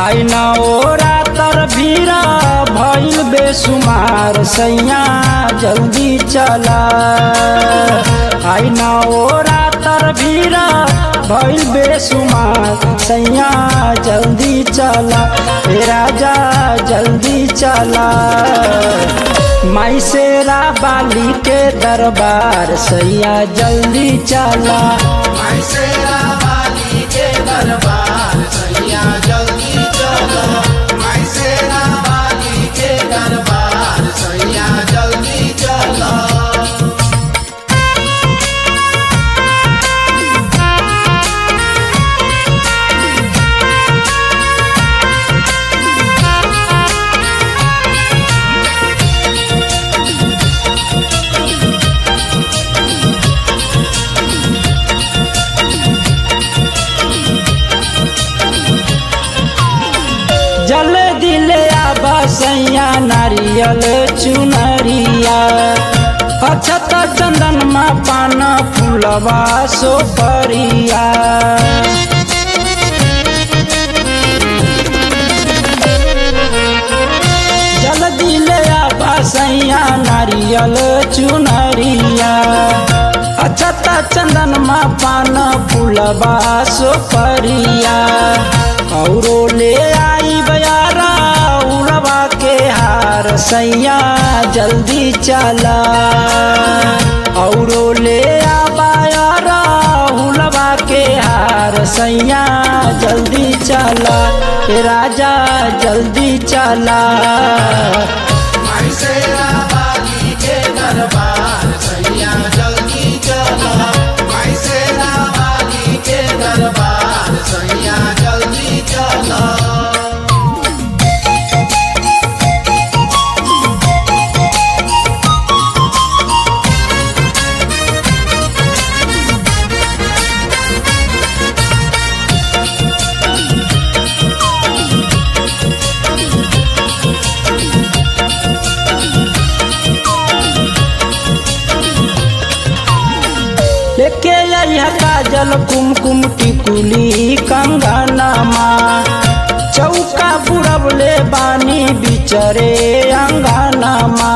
आई न ओरा तर भीरा भइल बेसुमार सैया जल्दी चला आई न ओरा तर भीरा भइल बेसुमार सैया जल्दी चला हे राजा जल्दी चला माई शेरा बाली के दरबार सैया जल्दी चला मैसेरा वाली के दरबार सैया जल्दी चलो मैसेरा वाली के दरबार सैया जल्दी चलो जल दिले आबा सैया नारियल चुनरिया अछत चंदन मा पान फूलवा सोपरिया जल दिले आबा सैया नारियल चुनरिया अछत चंदन मा पान फूलवा सोपरिया औरो ले आई बयारा उड़वा के हार सैया जल्दी चला औरो ले आ बयारा उड़वा के हार सैया जल्दी चला हे राजा जल्दी चला मैसेरा वाली के दरबार सैया जल्दी चलो मैसेरा वाली के दरबार सैया जल्दी चलो लेके आइहा काजल कुमकुम टिकुली कंगनमा चौका बुड़बले बानी बिचरे अंगनमा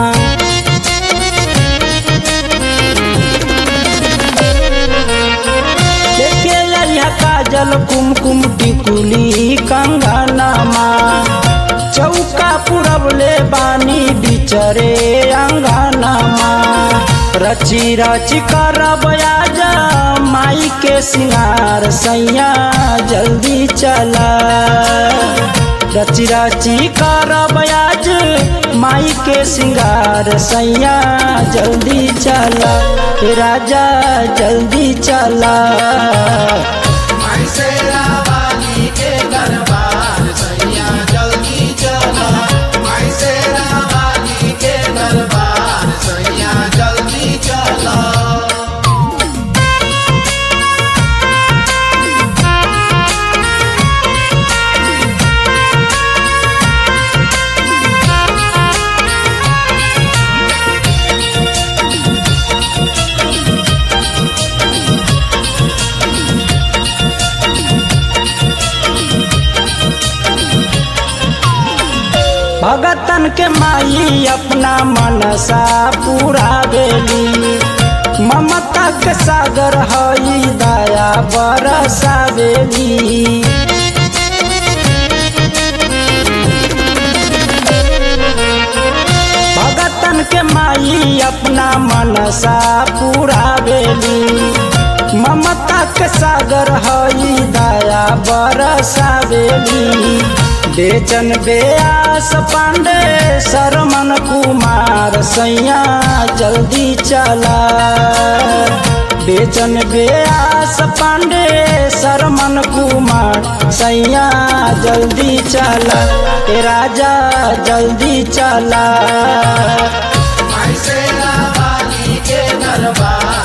लेके आइहा काजल कुमकुम टिकुली कंगनमा चौका पुरबले बानी बिचरे अंगनमा रची रची करब आजा माई के सिंगार सैया जल्दी चला रची रची करब आज माई के सिंगार सैया जल्दी चला हे राजा जल्दी चला मैसेरा वाली के दरबार सैया जल्दी चलो मैसेरा वाली के दरबार सैया जल्दी चलो भगतन के माई अपना मनसा पूरा बेली ममता के सागर हई दया बरसा बेली भगतन के माई अपना मनसा पूरा बेली ममता के सागर हई दया बरसा बेली बेचन बेआस पांडे शरमन कुमार सैया जल्दी चला बेचन बेआस पांडे शरमन कुमार सैया जल्दी चला ए राजा जल्दी चला मैसेरा वाली के दरबार